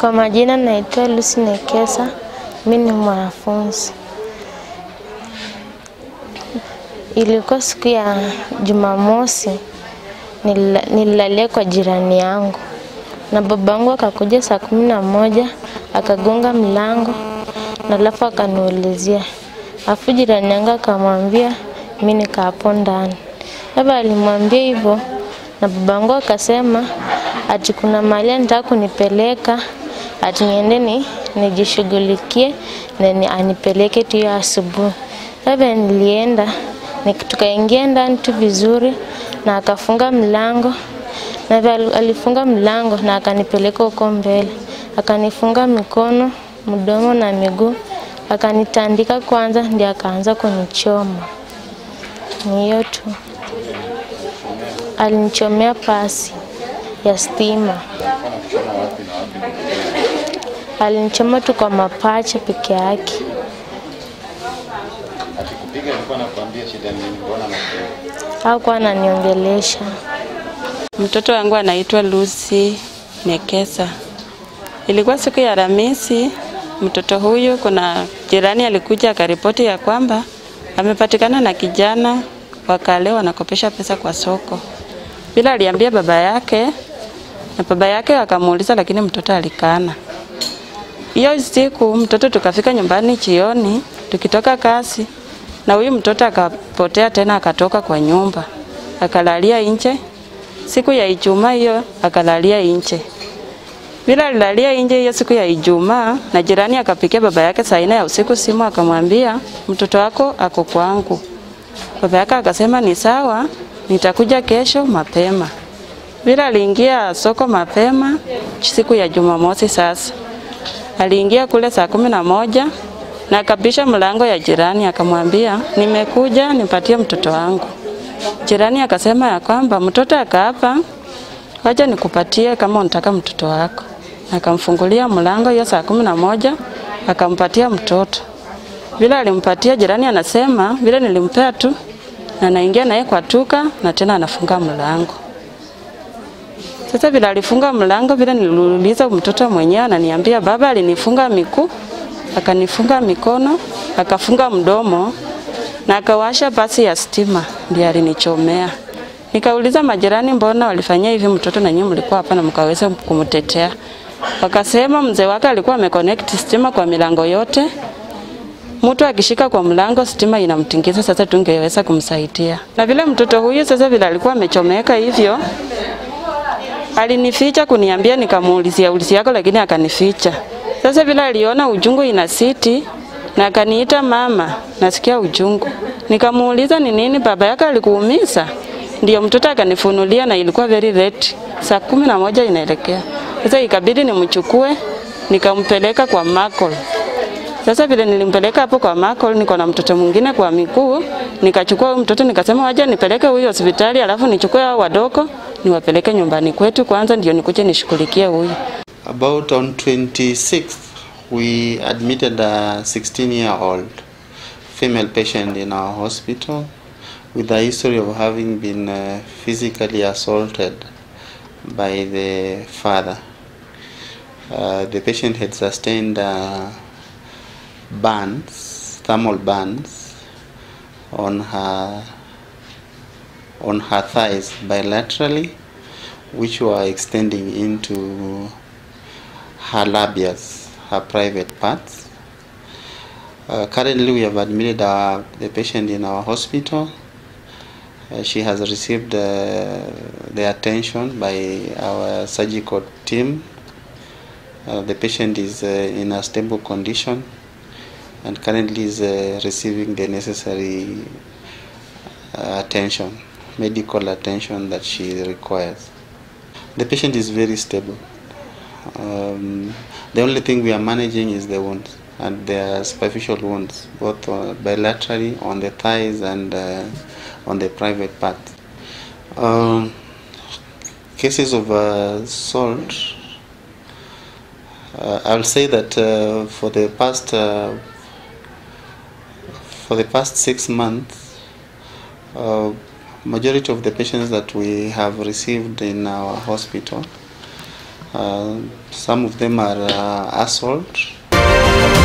Kwa majina naitwa Lucy Nekesa, mi ni mwanafunzi. Ilikuwa siku ya Jumamosi, nilila- nililalia kwa jirani yangu na babangu akakuja saa kumi na moja akagonga mlango na alafu akaniulizia, alafu jirani yangu akamwambia mi nika hapo ndani. Labda alimwambia hivyo na babangu akasema ati kuna mahali anataka kunipeleka ati niende ni nijishughulikie na ni anipeleke tu hiyo asubuhi. Labda nilienda nik- tukaingia ndani tu vizuri na akafunga mlango na vile ali- alifunga mlango na akanipeleka huko mbele, akanifunga mikono, mdomo na miguu, akanitandika kwanza, ndio akaanza kunichoma. Ni hiyo tu. Alinichomea pasi ya stima, alinichoma tu kwa mapacha peke yake. Akikupiga alikuwa anakuambia shida ni nini? Mbona anakupiga? Hakuwa ananiongelesha. Mtoto wangu anaitwa Lucy Nekesa. Ilikuwa siku ya Alhamisi. Mtoto huyu, kuna jirani alikuja akaripoti ya kwamba amepatikana na kijana wakale wanakopesha pesa kwa soko, bila aliambia baba yake, na baba yake akamuuliza, lakini mtoto alikana. Hiyo siku mtoto tukafika nyumbani jioni, tukitoka kazi, na huyu mtoto akapotea tena, akatoka kwa nyumba akalalia nje siku ya Ijumaa hiyo akalalia nje. Bila alilalia nje hiyo siku ya Ijumaa, na jirani akapikia baba yake saa nne ya usiku simu, akamwambia mtoto wako ako kwangu. Baba yake akasema ni sawa, nitakuja kesho mapema. Bila aliingia soko mapema siku ya Jumamosi. Sasa aliingia kule saa kumi na moja na akabisha mlango ya jirani, akamwambia nimekuja nipatie mtoto wangu. Jirani akasema ya kwamba mtoto akaapa, wacha nikupatie kama unataka mtoto wako. Akamfungulia mlango hiyo saa kumi na moja akampatia mtoto. Vile alimpatia jirani anasema vile nilimpea tu, na naingia naye kwa tuka na tena anafunga mlango. Sasa vile alifunga mlango, vile niliuliza mtoto mwenyewe, ananiambia baba alinifunga miguu, akanifunga mikono, akafunga mdomo na akawasha pasi ya stima, ndiye alinichomea. Nikauliza majirani, mbona walifanyia hivi mtoto na nyinyi mlikuwa hapa na mkaweza kumtetea? Wakasema mzee wake alikuwa ameconnect stima kwa milango yote, mtu akishika kwa mlango stima inamtingiza, sasa tungeweza kumsaidia. Na vile mtoto huyu sasa vile alikuwa amechomeka hivyo, alinificha kuniambia, nikamuulizia ulisi yako, lakini akanificha. Sasa vile aliona ujungu ina siti na akaniita mama, nasikia ujungu. Nikamuuliza ni nini baba yake alikuumiza? Ndio mtoto akanifunulia na ilikuwa very late, saa kumi na moja inaelekea. Sasa ikabidi nimchukue nikampeleka kwa Makol. Sasa vile nilimpeleka hapo kwa Makol, niko na mtoto mwingine kwa miguu, nikachukua huyu mtoto nikasema waje nipeleke huyu hospitali, alafu nichukue hao wadogo niwapeleke nyumbani kwetu kwanza, ndio nikuje nishughulikie huyu. About on 26th, we admitted a 16 year old female patient in our hospital with a history of having been uh, physically assaulted by the father. Uh, the patient had sustained uh, burns, thermal burns on her on her thighs bilaterally, which were extending into her labias, her private parts. Uh, currently, we have admitted our, the patient in our hospital. Uh, she has received uh, the attention by our surgical team. Uh, the patient is uh, in a stable condition and currently is uh, receiving the necessary uh, attention, medical attention that she requires. The patient is very stable. Um, the only thing we are managing is the wounds, and they are superficial wounds, both uh, bilaterally on the thighs and uh, on the private part. Um, cases of uh, assault, uh, I'll say that uh, for the past uh, for the past six months, uh, majority of the patients that we have received in our hospital Uh, some of them are uh, assault